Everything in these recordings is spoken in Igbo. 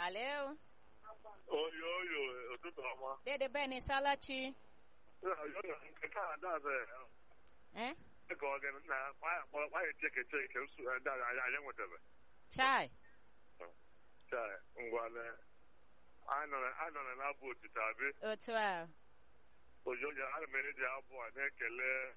Alo. Oyo oyo ụtụtụ ọma. Dede Ben Salachi. Oyo nke a daze Eh? ka ọ ga na kwanye cheke cheke nsu ndị anyị anyị nwetara. Chai. Chai ngwa na anyị nọ na abụ otito abi. Otu a. Oyo oyo ana m eji abụ a na-ekele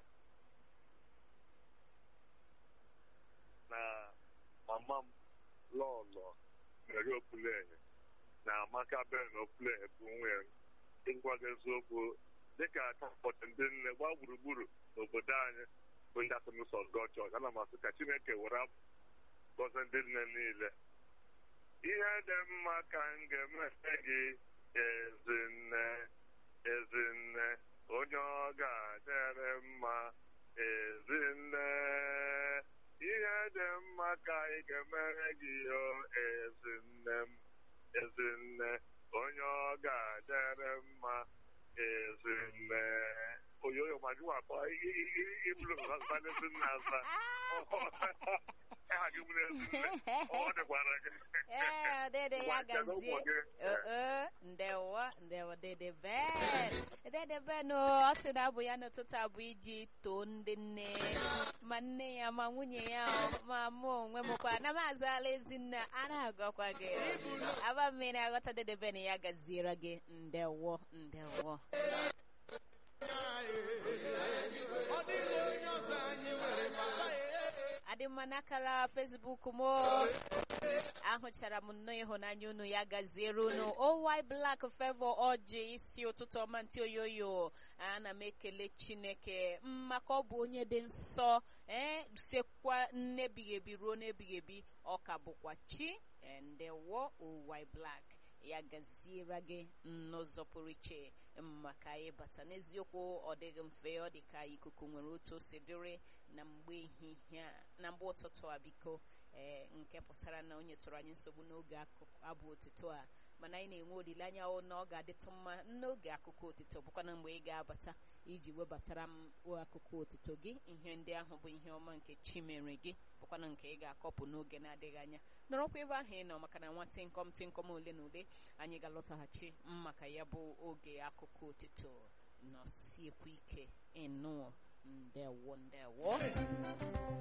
na mama m lọlọ mere opulenye na amaka ben opulenye bụ nwunye ịgwa gị eziokwu dịka atapọtụ ndị nne gbaa gburugburu n'obodo anyị bụ ndị asụmụsọ gọchọch ana m asị ka chineke were gọzie ndị nne niile ihe dị mma ka m ga-emete gị ezinne ezinne onye ọ ga-adịrị mma ezinne ihe dị mma ka ị ga-emere gị o ezinne m ezinne onye ọ ga-adịrị mma ezinne oyoyo ma gị wakọ ibulu ezinne asa aha gị bụrụ ezinne ọ dịkwara gị Eh, dede ya gazie. Uh-uh. Ndewo, ndewo dede Ben. Dede Ben o, ọ sị na abụ ya n'ụtụtụ abụ iji too ndị nne ma nne ya ma nwunye ya o, ma mụ onwe m kwa na m azụala ezinne a na-agọkwa gị aba mmiri aghọta dede Ben ya gaziere gị ndewo ndewo adị mma n'akara fesbuk m ahụchara m nnọọ ịhụnanya unu ya gaziere unu owy blak fevo ọjị isi ụtụtụ ọma ntị oyoyo ana m ekele chineke mm, maka ọ bụ onye dị nsọ ee sekwa nnebighị ebi ruo n'ebighị ebi ọ ka bụkwa chi eh, ndewo owy blak ya gaziere gị n'ụzọ pụrụ iche maka ịbata n'eziokwu ọ dịghị mfe ọ dị ka ikuku nwere otu o si dịrị na mgbe ehihie a na mgbe ụtụtụ a biko ee nke pụtara na onye tụrụ anyị nsogbu n'oge akụkụ abụ otuto a mana anyị na-enwe olileanya ọ na ọ ga-adịtụ mma n'oge akụkọ otito bụkwana mgbe ị ga-abata iji webatara m akụkọ otito gị ihe ndị ahụ bụ ihe ọma nke chi mere gị bụkwana nke ị ga-akọpụ n'oge na-adịghị anya nọrọkwa ebe ahụ ị nọ maka na nwa tịnkọm tịnkọm ole na ole anyị ga-alọtaghachi maka ya bụ oge akụkọ otito nọsiekwu ike ịnụọ ndewo ndewo